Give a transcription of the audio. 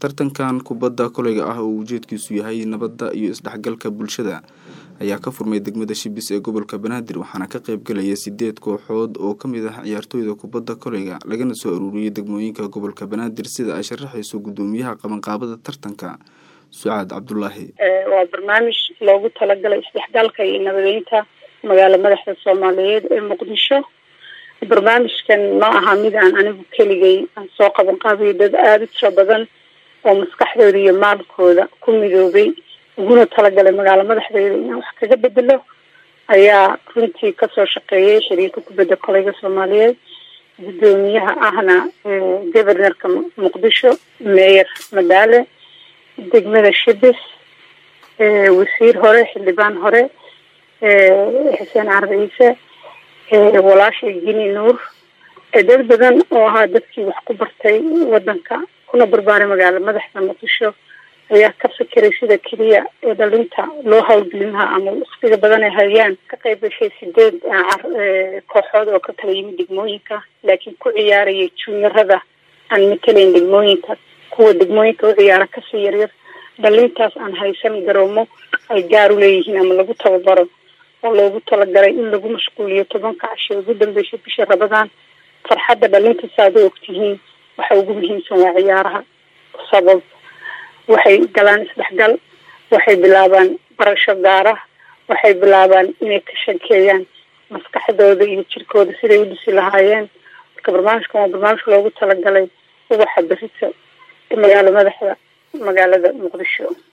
tartankan kubadda koleyga ah oo ujeedkiisu yahay nabadda iyo isdhexgalka bulshada ayaa ka furmay degmada shibis ee gobolka banaadir waxaana ka qaybgalaya sideed kooxood oo kamid ah ciyaartooyda kubadda koleyga lagana soo aruuriyey degmooyinka gobolka banaadir sida ay sharaxayso gudoomiyaha qabanqaabada tartanka sucaad cabdulaahi waa barnaamij loogu talagalay isdhexgalka iyo nabadeynta magaala madaxda soomaaliyeed ee muqdisho barnaamijkan ma aha mid aan anigu keligay aan soo qaban qaabiyo dad aada u tiro badan oo maskaxdooda iyo maalkooda ku midoobay uguna talagalay magaalo madaxdeeda inaan wax kaga bedelo ayaa runtii kasoo shaqeeyay xiriirka kubadda koleyga soomaaliyeed gudoomiyaha ahna governorka muqdisho meeyer madaale degmada shibis wasiir hore xildhibaan hore xuseen carab ciise walaashay gini nuur dad badan oo ahaa dadkii wax ku bartay wadanka kuna barbaaray magaala madaxda muqdisho ayaa ka fikiray sida keliya ee dhalinta loo hawlgelin lahaa ama waktiga badan ay hayaan ka qayb gashay sideed kooxood oo ka kala yimid degmooyinka laakiin ku ciyaarayay juniorada aan matelayn degmooyinka kuwa degmooyinka u ciyaara kasii yaryar dhalintaas aan haysan garoomo ay gaar u leeyihiin ama lagu tababaro oo loogu talagalay in lagu mashquuliyo tobanka casho ugu dambeysay bisha rabadaan farxadda dhalinta saad u ogtihiin waxa ugu muhiimsan waa ciyaaraha sabab waxay galaan isdhexgal waxay bilaabaan barasho gaara waxay bilaabaan inay ka shakeeyaan maskaxdooda iyo jirkooda siday u dhisi lahaayeen marka barnaamijkan waa barnaamij loogu talagalay ubaxa berita magaalo madaxda magaalada muqdisho